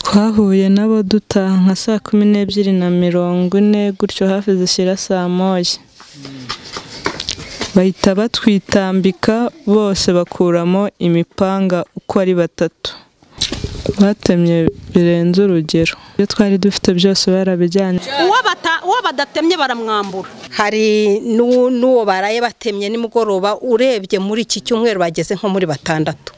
Twahuye nabo dutaha nka saa kumi n'ebyiri na mirongo ine gutyo hafi zishyira saa moya, bahita batwitambika bose bakuramo imipanga uko ari batatu, batemye birenze urugero, ibyo twari dufite byose barabijyanye. uwo badatemye baramwambura hari n'u- n'uwo baraye batemye nimugoroba urebye muri iki cyumweru bageze nko muri batandatu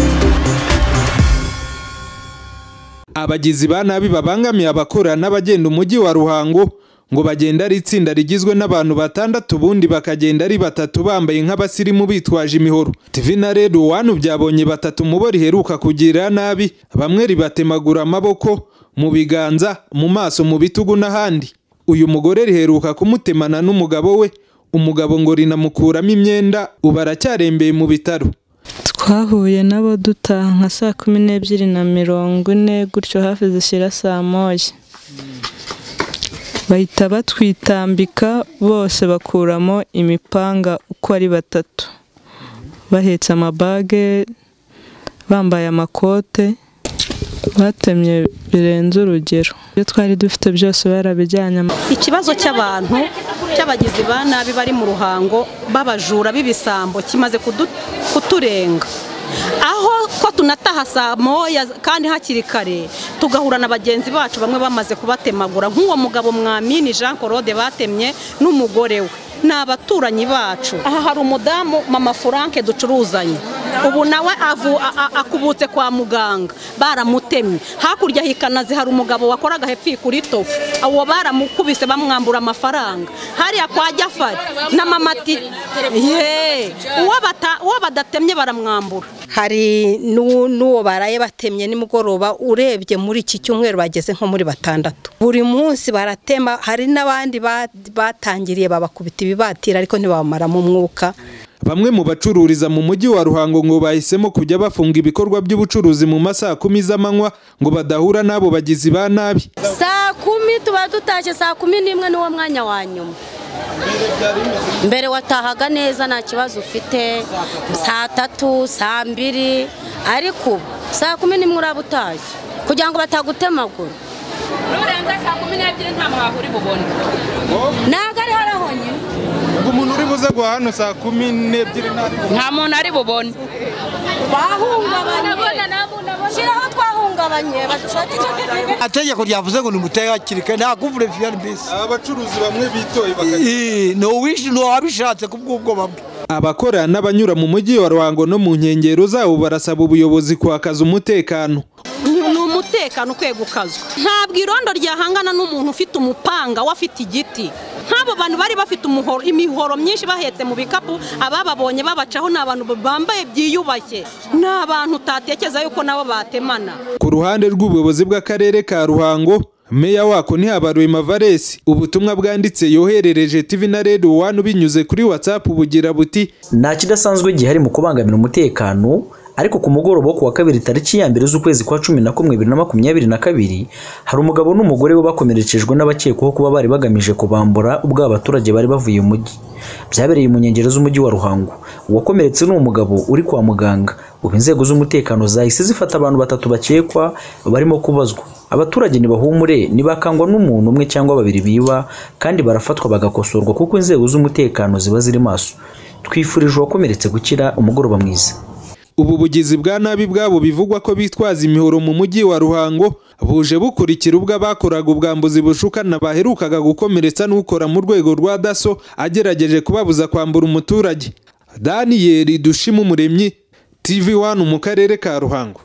abagizi ba nabi babangamiye abakora n'abagenda umujyi wa ruhango ngo bagenda ari itsinda rigizwe n'abantu batandatu ubundi bakagenda ari batatu bambaye nk'abasirimu bitwaje imihoro tv na rero wanu byabonye batatu mubo riheruka kugirira nabi bamwe ribatemagura amaboko mu biganza mu maso mu bitugu n'ahandi uyu mugore riheruka kumutemana n'umugabo we umugabo ngo rinamukuramo imyenda ubu aracyarembeye mu bitaro Twahuye nabo dutaha nka saa kumi n'ebyiri na mirongo ine gutyo hafi zishyira saa moya, bahita batwitambika bose bakuramo imipanga uko ari batatu, bahetse amabage, bambaye amakote, batemye birenze urugero, ibyo twari dufite byose barabijyanye. ikibazo cy'abantu cy'abagizi ba nabi bari mu ruhango b'abajura b'ibisambo kimaze kudu- kuturenga aho ko tunataha saa moya kandi hakiri kare tugahura na bagenzi bacu bamwe bamaze kubatemagura nk'uwo mugabo mwamini jean claude batemye n'umugore we ni abaturanyi bacu aha hari umudamu mama frank ducuruzanye ubu nawe avu- a- a- akubutse kwa muganga baramutemye hakurya hikanazi hari umugabo wakoraga hepfi kuri tofu uwo baramukubise bamwambura amafaranga hariya kwa jafari na mamati ye uwo bata- uwo badatemye baramwambura hari n'u- n'uwo baraye batemye nimugoroba urebye muri iki cyumweru bageze nko muri batandatu buri munsi baratema hari n'abandi ba- batangiriye babakubita ibibatira ariko ntibabamaramo umwuka Bamwe mu bacururiza mu mujyi wa Ruhango ngo bahisemo kujya bafunga ibikorwa by'ubucuruzi mu masaha kumi z'amanywa ngo badahura n'abo bagizi ba nabi. saa kumi tuba dutashye saa kumi n'imwe niwo mwanya wa nyuma mbere watahaga neza nta kibazo ufite saa tatu saa mbiri ariko ubu saa kumi n'imwe uraba utashye kugira ngo batagutemagura nurenza saa kumi n'ebyiri nta mwahuri bubone ntabwo ariho arahonyine Umuntu uri buze guhaha hano saa kumi n'ebyiri nta muntu ari bubone bahungabanye shyiraho twahungabanye bashakire ategeko ryavuze ngo nimutegakirike nta kuvure fiyari bisi aba bacuruzi bamwe bitoye ntuwishe ntuwabishatse ku bw'ubwoba bwe Abakora n'abanyura mu mujyi wa Ruhango no mu nkengero zawo barasaba ubuyobozi kwakaza umutekano. ni ni umutekano ukwiye gukazwa ntabwo irondo ryahangana n'umuntu ufite umupanga we afite igiti nk'abo bantu bari bafite umuhoro imihoro myinshi bahetse mu bikapu abababonye babacaho ni abantu bambaye byiyubashye ni abantu utatekereza yuko nabo batemana Ku ruhande rw'ubuyobozi bw'akarere ka Ruhango Meya wako ntihabarwema Valesi ubutumwa bwanditse yoherereje TV na Radio One binyuze kuri WhatsApp bugira buti nta kidasanzwe gihari mu kubangamira umutekano ariko ku mugoroba wo ku wa kabiri tariki ya mbere z'ukwezi kwa cumi na kumwe bibiri na makumyabiri na kabiri hari umugabo n'umugore we bakomerekejwe n'abakekwaho kuba bari bagamije kubambura ubwo abaturage bari bavuye mu mujyi byabereye mu nkengero z'umujyi wa ruhango uwakomeretse ni umugabo uri kwa muganga ubu inzego z'umutekano zahise zifata abantu batatu bakekwa barimo kubazwa abaturage ntibahumure ntibakangwa n'umuntu umwe cyangwa babiri biba kandi barafatwa bagakosorwa kuko inzego z'umutekano ziba ziri maso twifurije uwakomeretse gukira umugoroba mwiza Ubu bugizi bwa nabi bwabo bivugwa ko bitwaza imihoro mu mujyi wa Ruhango buje bukurikira ubwo abakoraga ubwambuzi bushukana baherukaga gukomeretsa n'ukora mu rwego rwa daso agerageje kubabuza kwambura umuturage. Daniyeli Dushima Umuremyi TV 1 mu karere ka Ruhango.